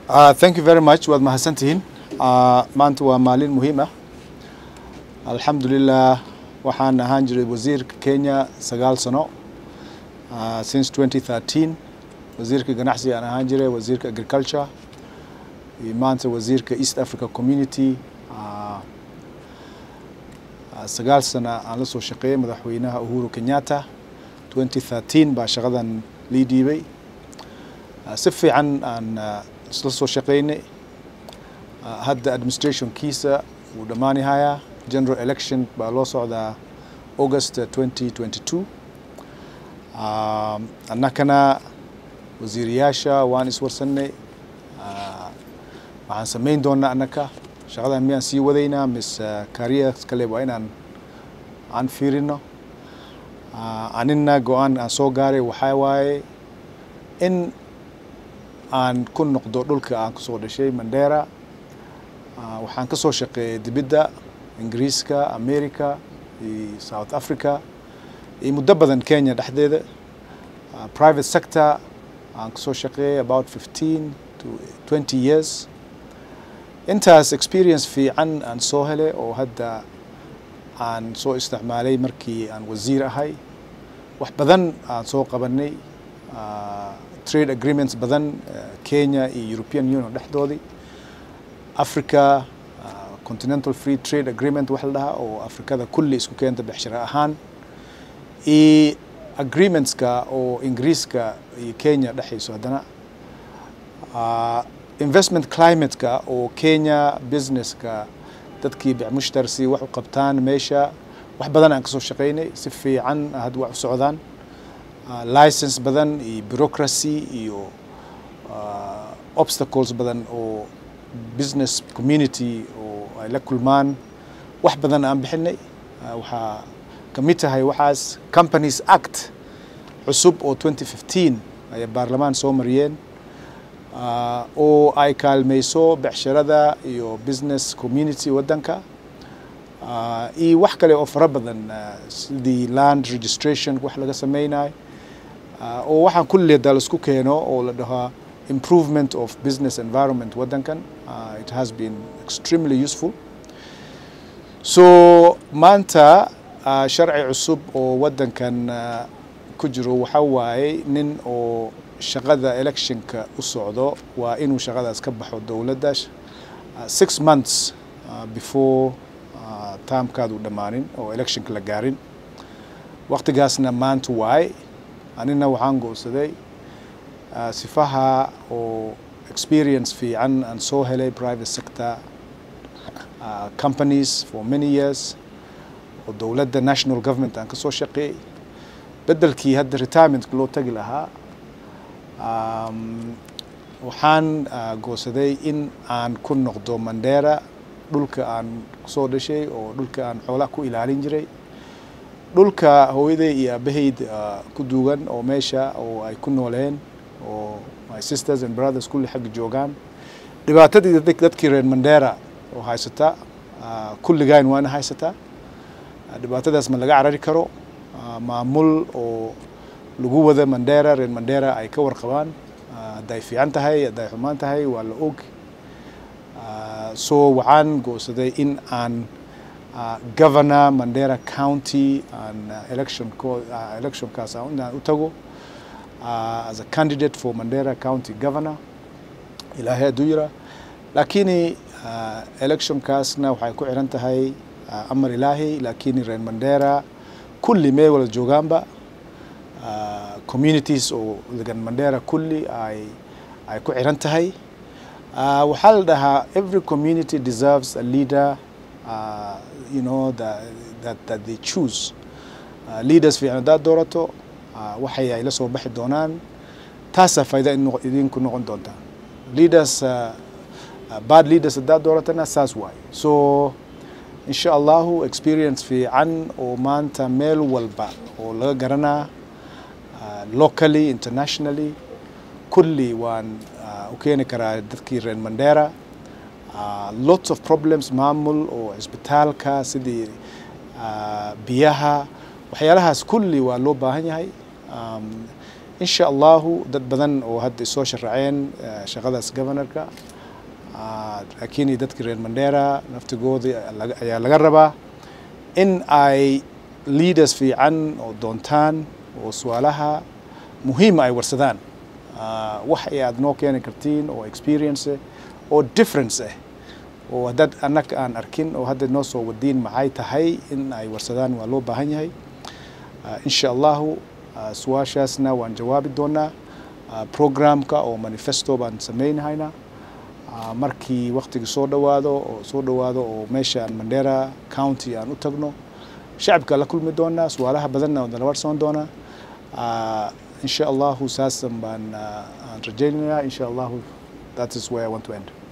Uh, thank you very much waad mahadsantihiin uh, maanta waa maalin muhiim ah alxamdulilah waxaan ahaan jiray wasiirka kenya sagaal sano uh, since 2013 wasiirka ganacsiga aan ahaan jiray wasiirka agriculture iyo maanta wasiirka east africa community uh, uh, sagaal sana aan la soo shaqeeyay madaxweynaha uhuru kenyatta 2013 baa shaqadan lii dhiibay uh, si fiican aan uh, isla soo shaqeynay uh, hadda administrationkiisa wuu dhammaanahayaa general election baa loo socdaa august 2022 um, annakana wasiiriyaasha waan iswarsanay uh, waxaan samayn doonaa annaka shaqadan miyaan sii wadaynaa mise careers kale waa inaan aan fiirino uh, anina go-aan aan soo gaaray waxaa waaye in aan ku noqdo dhulka aan kusoo dhashay mandera uh, waxaan ka soo shaqeeyay dibidda ingiriiska america iyo south africa iyo muddo badan kenya dhexdeeda uh, private sector aan kasoo shaqeeyay about 15 to 20 years intaas experience fiican aan soo helay oo hadda aan soo isticmaalay markii aan wasiir ahay wax badan aan soo qabanay uh, trade agreements badan uh, kenya iyo european union dhexdoodii africa uh, continental free trade agreement wax la dhahaa oo afrikada kulli isku keenta bexshara ahaan iyo agreementska oo ingiriiska iyo kenya dhexayso haddana uh, investment climateka oo kenya businesska dadkii bicmushtar si wax u qabtaan meesha wax badan aan kasoo shaqeynay si fiican hadda wax u socdaan uh, license badan iyo bureaucracy iyo uh, obstacles badan oo business community oo ay la kulmaan wax badan aan bixinay uh, waxaa ka mid tahay waxaas companies act cusub oo 2015 ayay baarlamaan soo mariyeen uh, oo ay kaalmayso becsharada iyo business community waddanka uh, iyo wax kale oo fara badan uh, sidii land registration wax laga sameynayo uh, oo waxaan kulleeda laisku keeno oo la dhahaa improvement of business environment waddankan uh, it has been extremely useful so maanta uh, sharci cusub oo waddankan uh, ku jiro waxa waaye nin oo shaqada electionka u socdo waa inuu shaqadaas ka baxo dowladda uh, six months uh, before uh, taamkaadu dhammaanin oo electionka la gaarin waqtigaasna maanta waaye anina waxaan go'saday uh, sifaha oo experience fiican aan soo helay private sector uh, companies for many years oo dowladda national government aan ka soo shaqeeyey beddelkii hadda retirementka loo tagi lahaa um, waxaan uh, goosaday in aan ku noqdo mandera dhulka aan kusoo dhashay oo dhulka aan xoolaha ku ilaalin jiray dhulka hooyaday iyo aabahayd uh, ku duugan oo meesha oo ay ku nooleen oo my sisters and brothers kulli xagga joogaan dhibaatadii dadkii reer mandera oo haysata uh, kulligaan waana haysataa uh, dhibaatadaas ma laga carari karo uh, maamul oo lagu wada mandera reer mandera ay ka warqabaan hadday fiican tahay hadday xumaan tahay waa la og so waxaan go'saday in aan governor mandera county aan election electionkaas aan u tago as a candidate for mandera county governor ilaahay hadduu yira laakiin electionkaasna waxay ku xiran tahay amar ilaahay laakiin reer mandera kulli meel wala joogaanba Uh, communities oo degan mandera kulli ay ay ku xiran tahay uh, waxaa la dhahaa every community deserves a leader uh, you know that, that, that they choose uh, leaders fiican haddaad doorato uh, waxay ay la soo baxi doonaan taasaa faa'iida idinku noqon doonta leaders uh, uh, bad leaders haddaad dooratana saas waaye so insha allahu experience fiican oo maanta meel walba oo laga garanaa locally internationally kulli waan uh, u keeni karaa dadkii reer mandera uh, lots of problems maamul oo cisbitaalka sidii uh, biyaha waxyaalahaas kulli waa loo baahan yahay um, insha allahu dad badan oo hadda isoo sharaceen shaqadaas governorka laakiin dadka reer mandera naftigooda ayaa laga rabaa in ay leaders fiican oo doontaan oo su-aalaha muhiima ay warsadaan wax ay aad noo keeni kartiin oo experience oo difference ah oo haddaad annaga aan arkin oo hadda noo soo wadiin maxay tahay in ay warsadaan waa loo baahan yahay insha allahu su-aashaasna waan jawaabi doonaa programka oo manifesto baan sameynhaynaa markii waktigii soo dhawaado oo soo dhawaado oo meeshaan mandera county aan u tagno shacabka la kulmi doonaa su-aalaha badanna waan dala warsan doonaa insha allahu saasan baan aan rajaynayaa insha allahu that is where I want to end